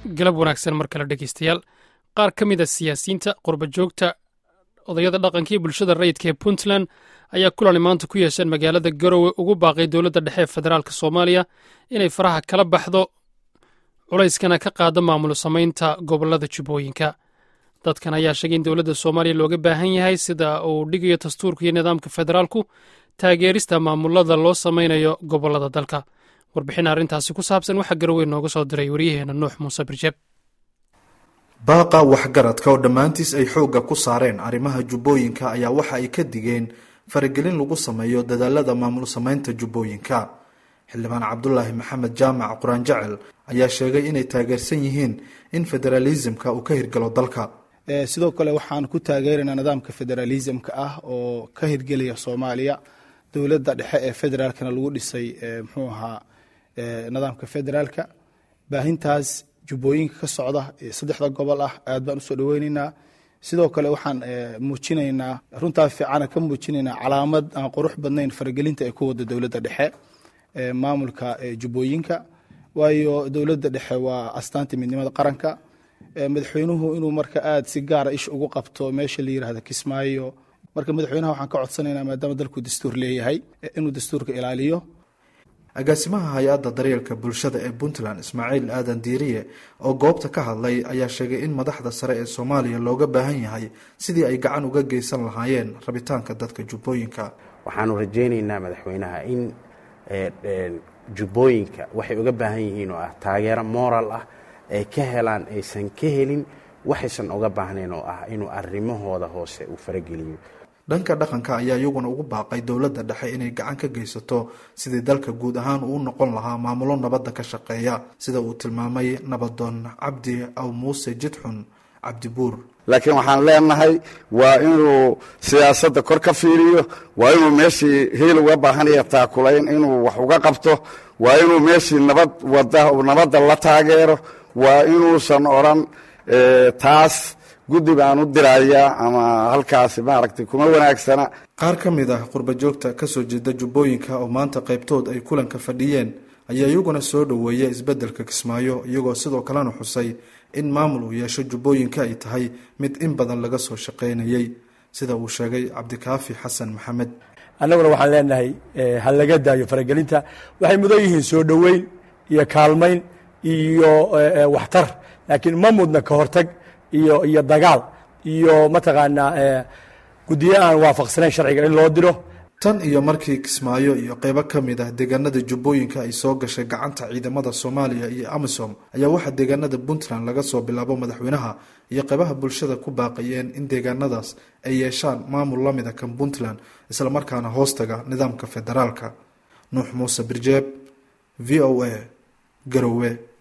galab wanaagsan mar kale dhegeystayaal qaar ka mid a siyaasiyiinta qurba joogta odayada dhaqanka iyo bulshada rayidka ee puntland ayaa kulani maanta ku yeesheen magaalada garowe ugu baaqay dowladda dhexe ee federaalk soomaaliya inay faraha kala baxdo culayskana ka qaado maamul samaynta gobolada jubbooyinka dadkan ayaa sheegay in dowladda soomaaliya looga baahan yahay sida uu dhigayo dastuurka iyo nidaamka federaalku taageerista maamulada loo samaynayo gobolada dalka warbixin arrintaasi ku saabsan waxaa garowe nooga soo diray waryaheena nuux muuse birjeeb baaqa waxgaradka oo dhammaantiis ay xoogga ku saareen arrimaha jubbooyinka ayaa waxa ay ka digeen faragelin lagu sameeyo dadaalada maamul samaynta jubbooyinka xildhibaan cabdulaahi maxamed jaamac quraan jecel ayaa sheegay inay taageersan yihiin in federaalisimka uu ka hirgalo dalka sidoo kale waxaan ku taageeraynaa nidaamka federaalisimka ah oo ka hirgelaya soomaaliya dowladda dhexe ee federaalkana lagu dhisay muxuu ahaa nidaamka federaalka baahintaas jubbooyinka ka socda ee saddexda gobol ah aad baan usoo dhaweyneynaa sidoo kale waxaan muujinaynaa runtaa fiicana ka muujinaynaa calaamad aan qurux badnayn faragelinta ay ku wada dowladda dhexe maamulka jubbooyinka waayo dowladda dhexe waa astaanta midnimada qaranka madaxweynuhu inuu marka aad si gaara ish ugu qabto meesha la yirahda kismaayo marka madaxweynaha waxaan ka codsanaynaa maadaama dalku dastuur leeyahay inuu dastuurka ilaaliyo agaasimaha hay-adda daryeelka bulshada ee puntland ismaaciil aadan diiriye oo goobta ka hadlay ayaa sheegay in madaxda sare ee soomaaliya looga baahan yahay sidii ay gacan uga geysan lahaayeen rabitaanka dadka jubbooyinka waxaanu rajaynaynaa madaxweynaha in jubbooyinka waxay uga baahan yihiin oo ah taageero moral ah ay ka helaan aysan ka helin waxaysan uga baahnayn oo ah inuu arrimahooda hoose uu farageliyo dhanka dhaqanka ayaa iyaguna ugu baaqay dowladda dhexe inay gacan ka geysato sidii dalka guud ahaan uu noqon lahaa maamulo nabadda ka shaqeeya sida uu tilmaamay nabadoon cabdi aw muuse jidxun cabdibuur laakiin waxaan leenahay waa inuu siyaasadda kor ka fiiriyo waa inuu meeshii hiil uga baahanaya taakulayn inuu wax uga qabto waa inuu meeshii nabad wada nabadda la taageero waa inuusan odran taas guddi baan u dirayaa ama halkaasi maaragtay kuma wanaagsana qaar ka mid ah qurba joogta kasoo jeeda jubbooyinka oo maanta qaybtood ay kulanka fadhiyeen ayaa iyaguna soo dhoweeya isbeddelka kismaayo iyagoo sidoo kalena xusay in maamul uu yeesho jubbooyinka ay tahay mid in badan laga soo shaqaynayey sida uu sheegay cabdikaafi xasan maxamed annaguna waxaan leenahay ha laga daayo faragelinta waxay mudan yihiin soo dhoweyn iyo kaalmayn iyo waxtar laakiin ma mudna ka hortag iyo iyo dagaal iyo mataqaanaa guddiyo aan waafaqsanayn sharciga in loo diro tan iyo markii kismaayo iyo qeybo ka mid ah deegaanada jubbooyinka ay soo gashay gacanta ciidamada soomaaliya iyo amisom ayaa waxaa deegaanada puntland laga soo bilaabo madaxweynaha iyo qeybaha bulshada ku baaqayeen in deegaanadaas ay yeeshaan maamul la mid a kan puntland islamarkaana hoostaga nidaamka federaalka nuux muuse birjeeb v o a garowe